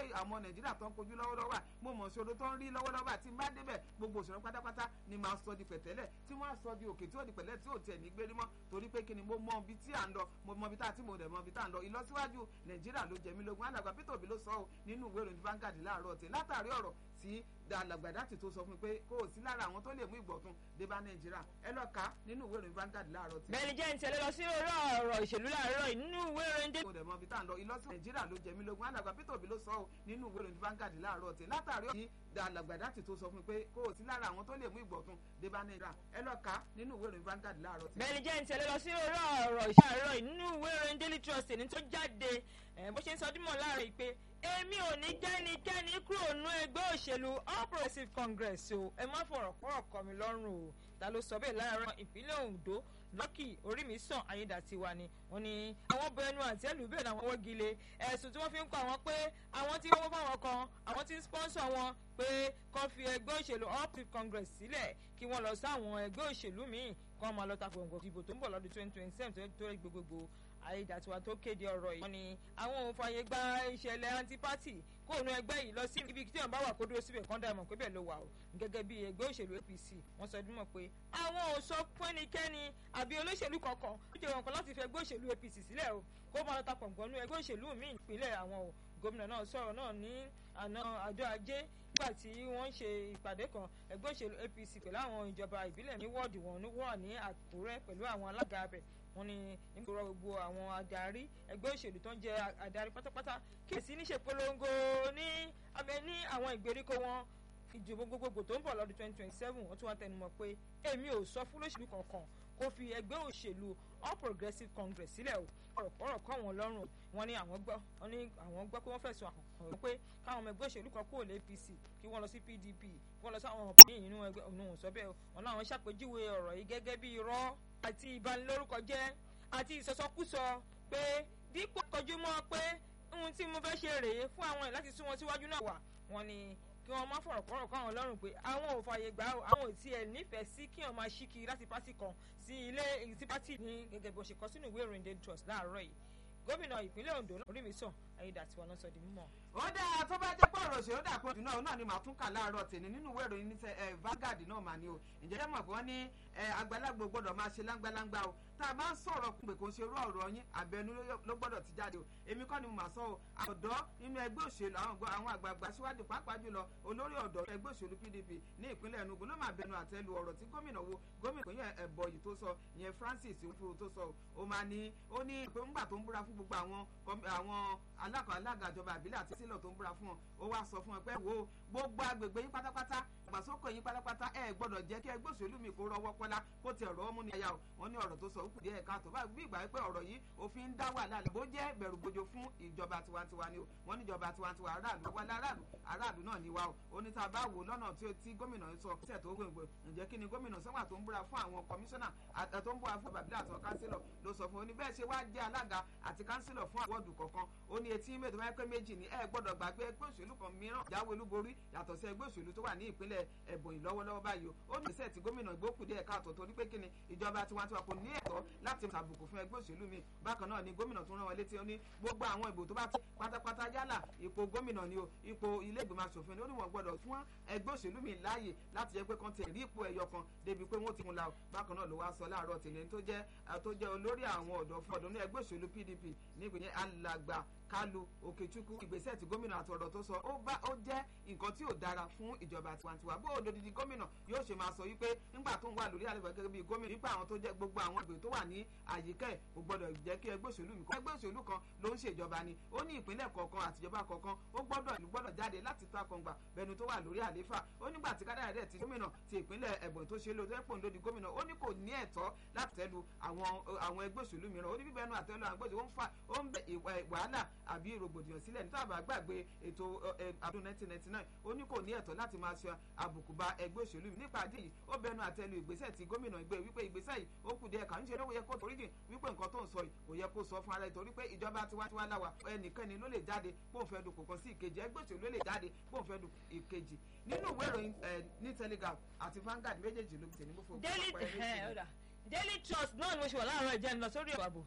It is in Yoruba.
àwọn nàìjíríà tó ń kojú lọ́wọ́lọ́wọ́ mo mọ̀ ṣòro tó ń rí lọ́wọ́lọ́wọ́ àti má débẹ̀ gbogbo òṣèré pátápátá ni màá sọ di pẹ̀tẹ́lẹ̀ tí wọ́n á sọ di òkè tí ó di pẹ̀lẹ́ tí ò tiẹ̀ ní gbérí mọ́ torí pé kí ni mo mọ ibi tí à ń lọ mo mọ ibi tá a ti mo dẹ̀ mọ ibi tá à ń lọ ìlọsíwájú nàìjíríà ló jẹ mí lógún alàgbà peter obi ló sọ ọ́ nínú ìwé ìròyìn Vanguard láàárọ̀ tẹ̀ látàrí ọ̀rọ̀ tí alàgbàdàtì tó sọ fún mi pé kó o sí lára àwọn tó lè mú ìgbọ̀tún dé bá nàìjíríà ẹ lọ kà á nínú ìwé ìròyìn Vanguard láàárọ̀ tẹ̀. bẹ́ẹ̀ni jẹ́ ń tẹ̀lé lọ sí orí ọ̀rọ̀ ìṣèlú láàárọ̀ nínú ìwé ìròyìn dé. mo dẹ̀ mọ ibi tá à ń lọ ìlọsíwájú nàìjíríà ló jẹ mí lógún alàgbà peter obi ló sọ ọ́ nínú ìwé ìròyìn Vanguard láàárọ̀ tẹ̀ látàrí ọ̀rọ̀ tí alàgbàdàtì tó sọ fún mi pé kó o sí lára àwọn tó lè mú ìgbọ̀tún dé bá nàìjíríà ẹ lọ kà á nínú ìwé ìròyìn Vanguard láàárọ̀ tẹ̀. bẹ́ẹ̀ni jẹ́ ń tẹ̀lé lọ sí orí ọ̀rọ̀ ìṣàárọ̀ nínú ìwé ìròyìn Daily Trust ní tó jáde bó ṣe ń sọ dímọ̀ láàárọ̀ pé èmi ò ní kẹ́nikẹ́ni kúrò nú ẹgbẹ́ òṣèlú All Progressives Congress o ẹ má fọ̀rọ̀ pọ̀rọ̀ kọ́ mi lọ́rùn o ta ló sọ bẹ́ẹ̀ láàárọ̀ ìpínlẹ̀ Ondo lọ́kì orí mi sàn ayédàtiwa ni wọ́n ní àwọn bọ ẹnu àti ẹlù bẹ́ẹ̀ làwọn wọ́gi lé ẹ̀sùn tí wọ́n fi ń kọ́ àwọn pé àwọn tí wọ́n fáwọn kan àwọn tí ń sponsor wọn pé kó fi ẹgbẹ́ òṣèlú All Progressives Congress sílẹ̀ kí wọ́n lọ sáwọn ẹgbẹ́ òṣèlú míì kó máa lọ takò nǹkan ìbò tó ń bọ̀ lọ́dún twenty twenty seven tó rí gbogbogbò ayédàtiwa tó kéde ọ̀rọ̀ yìí wọ́n ní àwọn ò fààyè gba ìṣẹ̀lẹ̀ antipati kó òun ẹgbẹ́ yìí lọ sí ibi tí wọ́n bá wà kó dúró síbẹ̀ kán dá ìmọ̀ pé bẹ́ẹ̀ ló wà o gẹ́gẹ́ bí ẹgbẹ́ òṣèlú APC wọ́n sọ dúnmọ̀ pé àwọn ò sọ fún ẹnikẹ́ni àbí olóṣèlú kankan ó jẹ́ wọn kan láti fi ẹgbẹ́ òṣèlú APC sílẹ̀ o kó máa ta pọ̀npọ̀nú ẹgbẹ́ òṣèlú míì ìpínlẹ̀ àwọn o gómìnà náà sọ̀rọ̀ náà ní àná àjọ ajé nígbà tí wọ́n ń ṣe ìpàdé kan ẹgbẹ́ òṣèlú APC pẹ̀lú àwọn ìjọba ìbílẹ̀ ní wọ́ọ̀dù wọn ní wọ́ọ̀ ní Àkúrẹ́ pẹ̀lú àwọn alága abẹ wọ́n ní nígboro gbogbo àwọn adarí ẹgbẹ́ òṣèlú tó ń jẹ adarí pátápátá kí èsì níṣe polongo ní abẹ ní àwọn ìgbèríko wọn ìdìbò gbogbogbò tó ń bọ̀ lọ́dún twenty twenty seven wọ́n tún wá tẹnumọ́ pé èmi ò sọ fún lóṣèlú kankan kó fi ẹgbẹ́ òṣèlú All Progressives Congress sílẹ̀ o ọ̀rọ̀ kọ́ wọn lọ́rùn wọn ní àwọn gbọ́ wọn ní àwọn gbọ́ pé wọ́n fẹ̀sùn àkọ́kọ́ pé káwọn ọmọ ẹgbẹ́ òṣèlú kan kúrò lé APC kí wọ́n lọ sí PDP kí wọ́n lọ sí àwọn ọ̀pọ̀ nínú ẹgbẹ́ òun sọ bẹ́ẹ̀ wọn láwọn ṣàpèjúwe ọ̀rọ̀ yìí gẹ́gẹ́ bí irọ́ àti ìbanilórúkọ jẹ́ àti ìsọsọkúsọ pé dípò kọjú mọ́ pé ohun tí mo fẹ́ ṣe rèé fún àwọn ẹ̀ láti sún wọn síwájú náà wà wọn ni kí wọ́n má fọ̀rọ̀ kọ́rọ̀ káwọn lọ́rùn pé àwọn ò fààyè gbà àwọn ò tiẹ̀ nífẹ̀ẹ́ sí kí wọ́n máa ṣíkiri láti pátì kan sí ilé sí pátì ní gẹ́gẹ́ bó ṣe kọ sínú ìwé ìròyìn Daily Trust láàárọ̀ yìí gómìnà ìpínlẹ̀ Ondo orí mi sàn ayédàtiwa náà sọ di mímọ̀. ó dáa tó bá jẹ́ pé ọ̀rọ̀ òṣèré dàpọ̀ jù náà náà ni màá tún kà láàárọ̀ tèmi nínú ìwé ìròyìn níṣẹ́ Vanguard náà mà ní o ǹjẹ́ ẹ mọ̀ pé wọ́n ní àgbàlagbò gbọ́dọ̀ máa ṣe láńgbáláńgbá o tá a bá ń sọ̀rọ̀ pé kò ń ṣe irú ọ̀rọ̀ yín àbẹnú ló gbọ́dọ̀ ti jáde o èmi kọ́ ni mo máa sọ o ọ̀dọ́ nínú ẹgbẹ́ òṣèlú àwọn àgbààgbà síwájú pàápàá jùlọ olórí ọ̀dọ́ ẹgbẹ́ òṣèlú PDP ní ìpínlẹ̀ Enugu ló máa bẹnu àtẹ́lu ọ̀rọ̀ tí gómìnà wo gómìnà kò yẹn ẹ̀bọ̀ yìí tó sọ ìyẹn Francis Nwifuru tó sọ o máa ní ó ní pé ńgbà tó ń búra fún gbogbo àwọn àwọn alága alága ìjọba àbílẹ̀ àti sílọ̀ tó ń búra fún wọn ó wá sọ fún wọn pé wo gbogbo agbègbè yín pátápátá ìgbàsókè yín pátápátá ẹ gbọ́dọ̀ jẹ́ kí ẹgbẹ́ òṣèlú mi kó rọwọ́ pọ́lá kó tiẹ̀ rọ́ mú ní ẹ̀yà o wọ́n ní ọ̀rọ̀ tó sọ òkú díẹ̀ káàtó báyìí bí ìgbà pé ọ̀rọ̀ yìí òfin ń dá wàhálà bó jẹ́ bẹ̀rù gbojo fún ìjọba tiwantiwa ni o wọ́n ní ìjọba tiwantiwa aráàlú wálé aráàlú aráàlú náà ni wa o ó ní tá a bá wò lọ́nà tí gómìnà sọ tẹ̀ tó gbòǹgbò ǹjẹ́ kí ni gómìnà sọ́wọ́n tó ń búra fún àwọn kọmíṣánná tó ń búra fún bàbílẹ̀ àti kánsílọ̀ ló sọ fún un ní bẹ́ẹ̀ ṣe wá jẹ́ alága àti kánsílọ̀ fún àwọ̀dù kọ̀ọ̀kan ó ní etí mẹ́tọ́ báyìí pé méjì ni ẹ gbọ́dọ̀ gbàgbé ẹgbẹ́ òṣèlú kan mìíràn jáwé olúborí yàtọ̀ sí ẹgbẹ́ òṣèlú tó wà ní ìpínlẹ̀ Ebonyi lọ́wọ́lọ́wọ́ báyìí ó ní ìṣẹ́ tí gómìnà ìgbókù díẹ̀ káàtó torí pé kíni ìjọba tiwantiwa kò ní ẹ̀tọ́ láti ṣàbùkù fún ẹgbẹ́ òṣèlú mi bákan náà ni gómìnà tún rán wọn létí ó ní gbogbo àwọn ìbò tó bá ti pátápátá yálà ipò gómìnà ni o ipò ilé ìgbìmọ̀ asòfin ni ó ní wọn gbọ́dọ̀ fún ẹgbẹ́ òṣèlú mi láàyè láti jẹ́ pé kán ti rí ipò ẹ̀yọ kan débi pé wọ́n ti mú la o bákan náà ló wá sọ láàárọ̀ tèmi tó jẹ́ tó jẹ́ olórí àwọn ọ̀dọ́ fún ọ̀dọ́ ní ẹgbẹ́ òṣèlú PDP nígbìyẹn alàgbà Kalu Okechukwu ìgbésẹ̀ tí gómìnà àti ọ̀rọ̀ tó sọ ó bá ó jẹ́ nǹkan tí ò dára fún ìjọba tiwantiwa bó o lòdìdí gómìnà yóò ṣe máa sọ wípé nígbà tó ń wà lórí àlejò gẹ́gẹ́ bí gómìnà nípa àwọn tó jẹ́ gbogbo àwọn ìgbè tó wà ní àyíká ẹ̀ kò gbọ́dọ̀ jẹ́ kí ẹgbẹ́ òṣèlú mi kọ́ ẹgbẹ́ òṣèlú kan ló ń ṣèjọba ni ó ní ìpínlẹ̀ kọ̀ọ̀kan àtijọba kọ̀ọ̀kan ó gbọ́dọ̀ ìlú gbọ́dọ̀ jáde láti ta kọ̀ǹgbà bẹnu tó wà lórí àléfà ó nígbà tí kádàrá rẹ̀ ti gómìnà ti ìpínlẹ̀ ẹ̀bọ̀n tó ṣe lóòótọ́ ẹ̀pọ̀ ńlódì gómìnà ó ní kò ní ẹ̀tọ́ láti tẹ́lu àwọn ẹgbẹ́ òṣèlú mìíràn ó ní bíbẹ́nu àtẹ́lu àwọn ẹgbẹ́ òṣèlú ó ń bẹ wàhálà àbí rògbòdìyàn sílẹ̀ ní tábà gbàgbé ètò ọdún 1999 ó ní kò ní ẹ̀tọ́ láti máa ṣe àbùkù ba ẹgbẹ́ òṣèlú mi nípa àdéhìí ó bẹnu àtẹ́lu ìgbésẹ̀ tí gómìnà ìgbé wípé ìgbésẹ̀ yìí ó kù díẹ̀ kà ń ṣe ló yẹ kó torí jìn wípé nǹkan tó ń sọ yìí kò yẹ kó sọ fún ara ẹ̀ torí pé ìjọba tiwantiwa láwa ẹnikẹ́ni ló lè jáde bó ń fẹ́ dùn kò kan sí ìkejì ẹgbẹ́ òṣèlú ló lè jáde bó ń fẹ́ dùn ìkejì nínú ìwé ìròyìn ní Telegraph àti Vanguard méjèèjì ló ti ní mo fò. Daily Trust náà ni mo ṣe wà láàárọ̀ ìjẹun lọ sórí ọ̀rọ̀ àbò